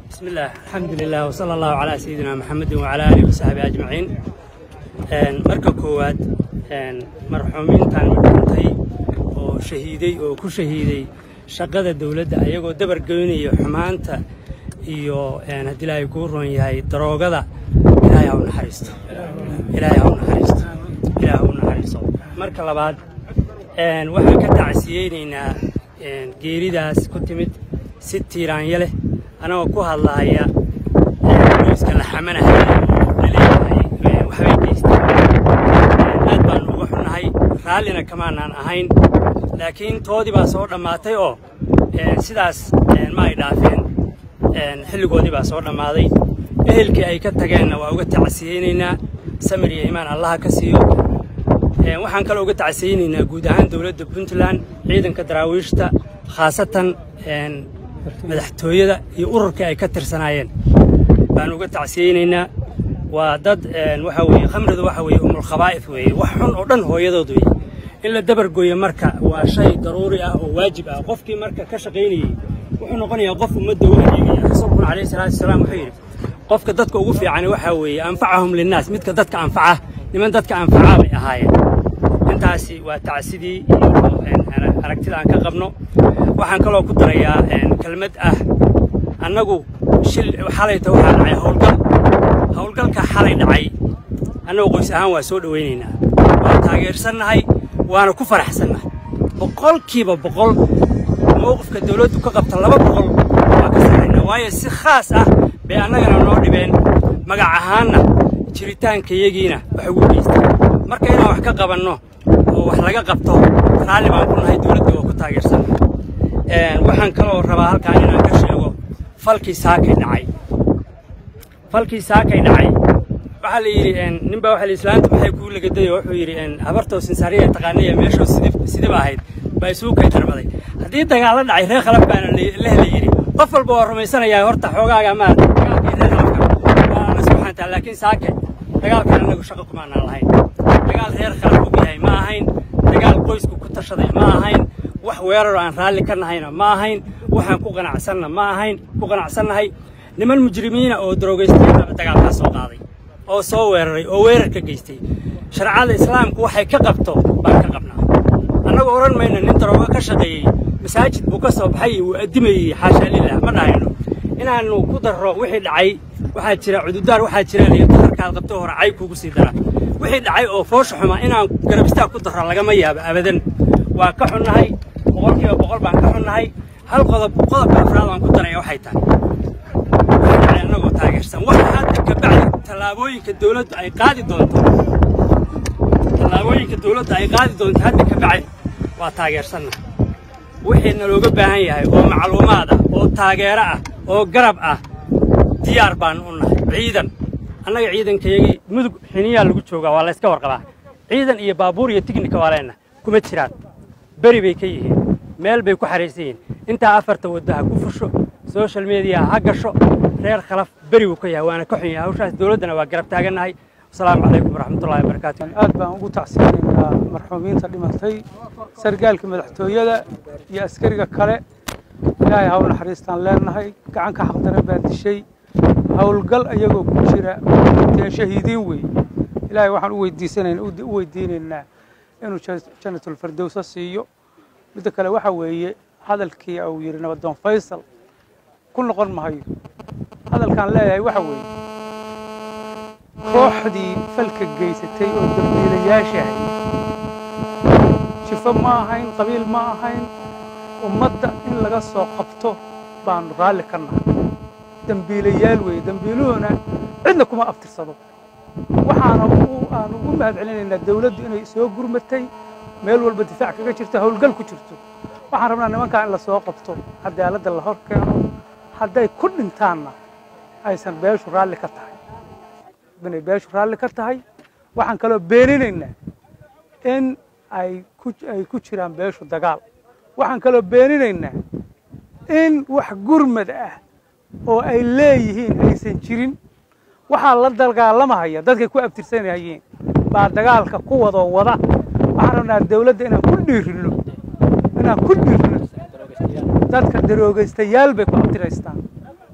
بسم الله الحمد لله وصلى الله على سيدنا محمد وعلى آله وصحبه أجمعين marka koowaad marxuumiintan madhintay oo shahiiday oo ku shahiiday shaqada dawladda ayagoo dabar goynaya xumaanta iyo haddii ilaahay kuu roon yahay daroogada ilaahay ha u naxariisto ilaahay ha u naxariisto ilaahay ha u naxariisto marka labaad waxaan ka tacsiyeynaynaa geeridaas ku timid si tiiraanya leh anagoo ku hadlahaya qoyska la xamanahaya laleeyahay waxbay geysteen aad baan uga xunnahay raallina kamaanaan ahayn laakiin toodii baa soo dhammaatay oo sidaas ma ay dhaafeen xilligoodii baa soo dhammaaday ehelkii ay ka tageenna waa uga tacsiyeynaynaa samir iyo imaan allaha ka siiyo waxaan kaloo uga tacsiyeynaynaa guud ahaan dowladda puntland ciidanka daraawiishta khaasatan madaxtooyada iyo ururkii ay ka tirsanaayeen baan uga tacsiyeynaynaa waa dad waxa weeye khamridu waxa weeye umulkhabaa'if weeye wax xun oo dhan hooyadood weeye in la dabargooyo marka waa shay daruuri ah oo waajib ah qofkii marka ka shaqaynayey wuxuu noqonayaa qof ummadda u adeegaya rasuulkuna calayhi salaatu wasalaam wuxuu yidhi qofka dadka ugu fiicani waxaa weeye anfacahum linnaas midka dadka anfaca niman dadka anfacaa bay ahaayeen intaasi waa tacsidii iyo aragtida aan ka qabno waxaan kaloo ku darayaa kelmad ah annagu shil xalayta waxaa dhacay howlgal howlgalka xalay dhacay annagu qoys ahaan waa soo dhowaynaynaa waa taageersannahay waana ku faraxsannahay boqolkiiba boqol mowqifka dawladdu ka qabta laba boqol waa ka sarraynaa waayo si khaas ah bay annagana noo dhibeen magac ahaanna jiritaankayagiina wax ugu geysteen marka inaan wax ka qabanno oo wax laga qabto raalli baan ku nahay dawladda waa ku taageersannahay waxaan kaloo rabaa halkaan inaan ka sheego falkii saakay dhacay falkii saakay dhacay waxaa la yidhi ninbaa waxa la islaanta maxay kuu lagaday oo wuxuu yidhi habartoo sinsaariya taqaanaya meeshoo sidib sidib ahayd baa isugu kay darbaday haddii dagaalo dhacay reer khalaf baana leh la yidhi qof walba waa rumaysanayaa horta xoogaaga maarata dagaalkii reer khalafka waa la subxaantaa laakiin saake dagaalkan annagu shaqo kumaanaan lahayn dagaal reer khalaf og yahay ma ahayn dagaal qoysku ku tashaday ma ahayn wax weeraroo aan raalli ka nahayna ma ahayn waxaan ku qanacsanna ma ahayn ku qanacsannahay niman mujrimiina oo daroogaystayaba dagaalkaa soo qaaday oo soo weeraray oo weerar ka geystay sharcada islaamku waxay ka qabto baan ka qabnaa annagu odhan mayno nin daroogo ka shaqeeyey masaajid buu ka soo baxay wuu addimayey xaashaa lilah ma dhahayno inaannu ku darro wixii dhacay waxaa jira cududaar waxaa jira liyo daharkaad qabto hore cay kugu sii dara wixii dhacay oo foosha xuma inaan garabistaa ku darro lagama yaabo abadan waa ka xunnahay boqolkiiba boqol baan ka xunnahay hal qodob qodobka afraad aan ku daraya waxay tahay waxay annagoo taageersan waxa hadda ka bacdi tallaabooyinka dawladdu ay qaadi doonto tallaabooyinka dawladdu ay qaadi doonto hadda ka bacdi waa taageersanna wixii nalooga baahan yahay oo macluumaad ah oo taageero ah oo garab ah diyaar baan u nahay ciidan annaga ciidankayagii mudug xiniyaa lagu joogaa waa layska warqabaa ciidan iyo baabuur iyo tignika waa leenna kuma jiraan beri bay ka yihiin meel bay ku xahaysan yihiin intaa afarta waddo ha ku fusho social mediya ha gasho reer khalaf beri buu ka yahay waana ka xun yahay hawshaas dawladdana waa garab taagannahay asalaamu calaykum waraxmatullahi wabarakaatu aad baan ugu tacsiyanaynaa marxuumiinta dhimatay sargaalka madaxtooyada iyo askariga kale ilaahay ha u naxariistaan leenahay gacan ka xaqdaran baa dishay howlgal ayagoo ku jira dee shahiidiin wey ilaahay waxaan u weydiisanayna u weydiinaynaa inuu janatulfardowsa siiyo midda kale waxa weeye hadalkii uu yidhi nabadoon faysal ku noqon mahayo hadalkaan leeyahay waxa weeye kooxdii falka geysatay oo dambiilayaashahay jifo ma ahayn qabiil ma ahayn ummadda in laga soo qabto baanu raalli ka nahay dembiilayaal weeye dembiiluhuna cidna kuma abtirsado waxaana aan ugu mahad celinaynaa dawladdu inay soo gurmatay meel walba difaac kaga jirto howlgal ku jirto waxaan rabnaa nimankaa in la soo qabto cadaaladda la hor keeno hadday ku dhintaanna aysan beeshu raalli ka tahay inay beeshu raalli ka tahay waxaan kaloo beeninaynaa in ay ku ay ku jiraan beeshu dagaal waxaan kaloo beeninaynaa in wax gurmad ah oo ay leeyihiin aysan jirin waxaa la dagaalamahaya dadkay ku abtirsanayeen baa dagaalka ku wadoo wada waxaan rabnaa dawladda inaan ku dhiirinno inaan ku dhiirinno dadka daroogaystayaal bay ku abtiraystaan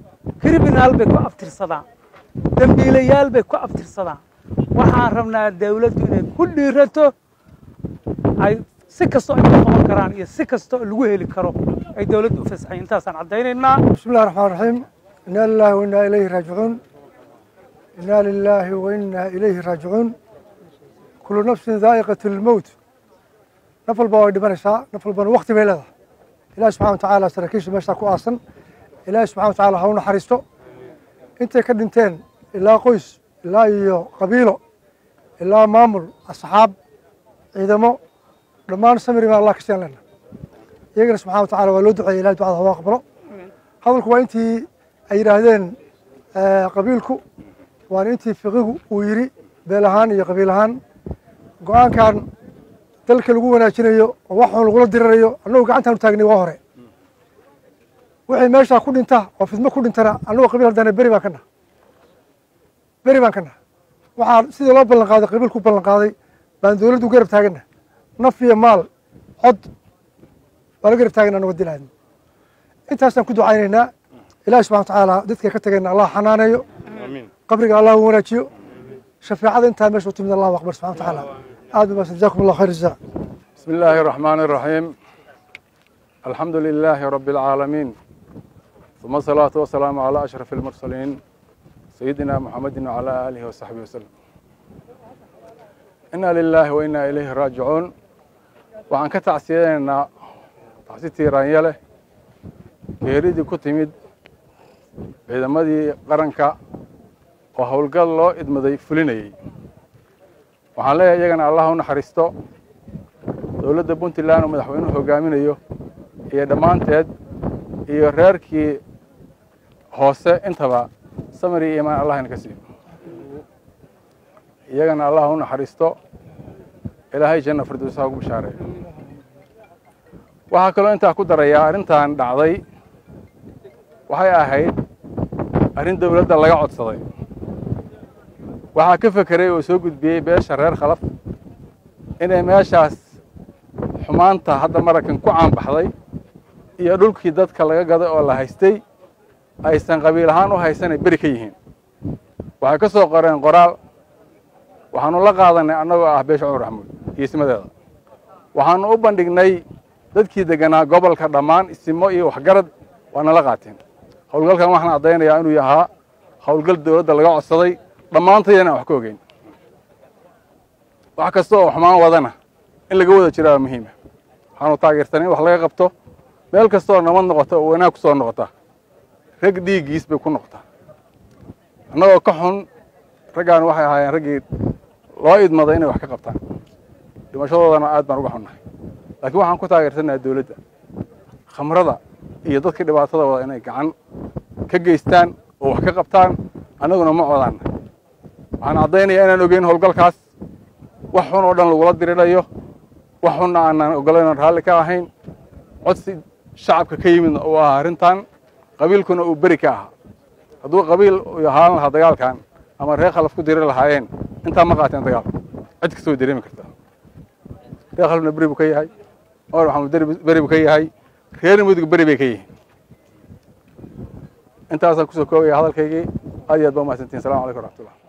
kriminaal bay ku abtirsadaan dembiilayaal bay ku abtirsadaan waxaan rabnaa dawladdu inay ku dhiirato ay si kastoo ay ku qaban karaan iyo si kastoo lagu heli karo ay dawladdu u fasaxay intaasaan caddaynaynaa بسم الله الرحمن الرحيم إنا لله وإنا إليه راجعون إنا لله وإنا إليه راجعون كل نفس ذائقة الموت نفل بوا دبنسا نفل بنا وقت بيلدا إلهي سبحانه وتعالى سركيش مشتا كو أصلا إلهي سبحانه وتعالى هون حريستو أنت كدنتين إلا قويس إلا إيو قبيلو إلا مامل أصحاب عيدمو دمان سمري ما الله كسيان لنا يقرأ سبحانه وتعالى ولو دعي إلهي دعاء هو أقبله hadalku waa intii ay yidhaahdeen qabiilku waana intii fiqigu uu yidhi beel ahaan iyo qabiil ahaan go-aankan dalka lagu wanaajinayo oo waxun lagula dirirayo annagu gacantaan u taagnay waa hore wixii meeshaa ku dhinta oo fidmo ku dhintana annagu qabiil haddana beri baan ka naha beri baan ka naha waxaa sidii loo ballan qaaday qabiilku ballan qaaday baan dowladdu garab taagana naf iyo maal cod waa la garab taagana annago dilaadna intaasaan ku ducaynaynaa ilaahi subxana watacaala dadkay ka tageenna allah xanaaneeyo qabriga allah u wanaajiyo shafeecada intaa meesha u timid allahu akbar subxana watacaala aad ba maasan jazakum allah khayr jazaa بسم الله الرحمن الرحيم الحمد لله رب العالمين ثم الصلاة والسلام على أشرف المرسلين سيدنا محمد وعلى آله وصحبه وسلم إنا لله وإنا إليه راجعون وعن كتعسينا تعسيتي رانيله geeridii ku timid ciidamadii qaranka oo howlgal loo idmaday fulinayey waxaan leeyahay iyagana allah u naxariisto dowladda puntland oo madaxweynuhu hogaaminayo iyo dhammaanteed iyo reerkii hoose intaba samir iyo iimaan allah inaka siiyo iyagana allah u naxariisto ilaahay janna firdowsaha ugu bishaareeyo waxaa kaloo intaa ku darayaa arrintan dhacday waxay ahayd arrin dowladda laga codsaday waxaa ka fekeray oo soo gudbiyey beesha reer khalaf inay meeshaas xumaanta hadda maraykan ku caanbaxday iyo dhulkii dadka laga gaday oo la haystay aysan qabiil ahaan u haysanay beri ka yihiin waxay ka soo qoreen qoraal waxaanu la qaadanay annagoo ah beesha cumar maxamuud iyo ismadeeda waxaanu u bandhignay dadkii deganaa gobolka dhammaan isimo iyo waxgarad waa nala qaateen howlgalkan waxaan caddaynayaa inuu yahaa howlgal dowladda laga codsaday dhammaantayana aan wax ka ogeyn wax kasta oo xumaan wadana in laga wada jiraa muhiima waxaanu taageersanay in wax laga qabto meel kasta oo nabad noqota oo wanaag ku soo noqota rag dhiiggiis bay ku noqotaa annagoo ka xun raggaan waxay ahaayeen raggii loo idmaday inay wax ka qabtaan dhimashadoodana aad baan uga xunnahay laakiin waxaan ku taageersanaha dowladda khamrada iyo dadka dhibaatada wada inay gacan ka geystaan oo wax ka qabtaan annaguna ma codaanna waxaan caddaynayaa inaan ogeyn howlgalkaas wax xun oo dhan lagula dirirayo wax xunna aanaan ogolayn raalli ka ahayn codsi shacabka ka yimidna uu ahaa arrintan qabiilkuna uu beri ka ahaa hadduu qabiil u ahaan lahaa dagaalkan ama reer khalaf ku diri lahaayeen intaa ma qaateen dagaal cid kasta way dareemi kartaa reer khalafna beri buu ka yahay cumar maxamuud beri buu ka yahay reer mudug beri bay ka yihiin intaasaan kusoo koobaya hadalkaygii aad iyo aad ba umahadsantihin salamu calaykum waraxmatullah